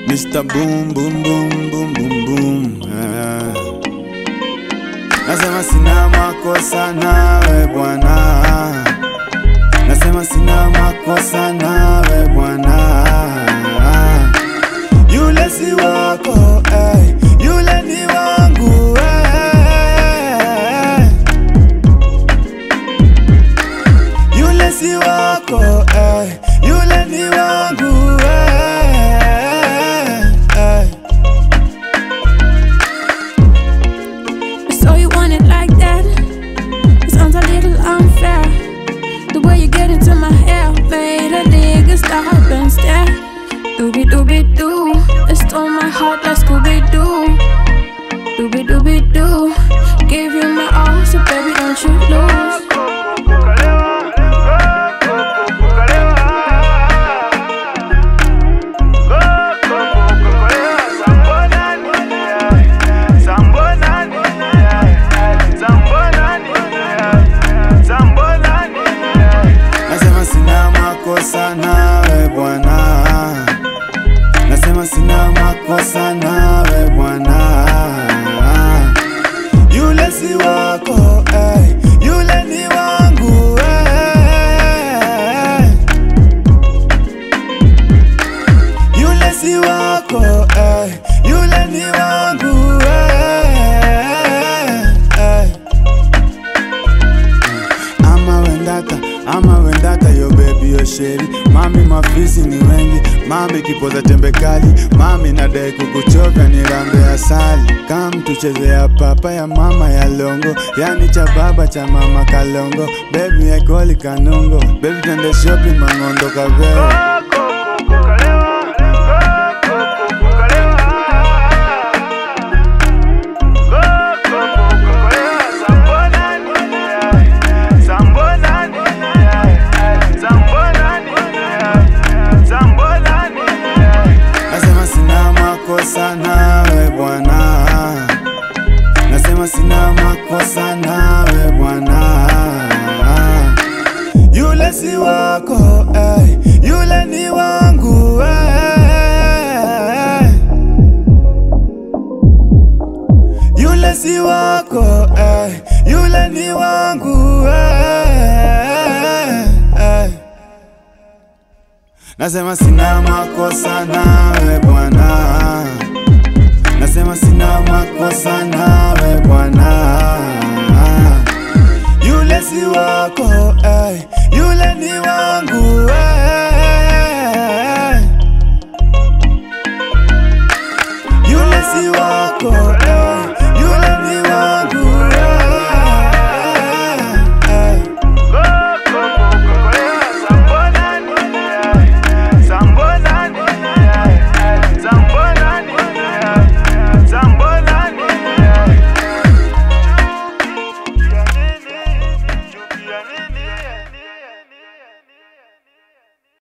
Mr. Boom Boom Boom Boom Boom Boom ah. Nasema sina makosa nawe bwana, nasema sina makosa nawe bwana, yule si wako eh, yule ni wangu eh. Yule si wako eh, yule ni wangu eh, eh. So you want it like that? It sounds a little unfair. The way you get into my hair made a nigga stop and stare. Doobie doobie doo, it stole my heart like Scooby Doo. Doobie doobie doo, give you my all, so baby don't you lose. Nasema sina makosa nawe bwana, nasema sina makosa nawe bwana, yule si wako eh, yule ni wangu eh. Yule si wako eh, yule ni wangu eh, eh. ama wendata ama wendata yo baby yo sheri mami mafisi ni wengi mami kipoza tembe kali mami nadai kukuchoka ni rambe asali kam tuchezea papa ya mama ya longo yani cha baba cha mama kalongo baby ekoli kanungo baby tende shopping mangondo kaveo Nasema sina makosa nawe bwana, nasema sina makosa nawe bwana, yule si wako eh, yule ni wangu eh. Yule si wako eh, yule ni wangu eh, eh. Nasema sina makosa nawe bwana, nasema sina makosa nawe bwana, yule si wako eh, yule ni wangu eh.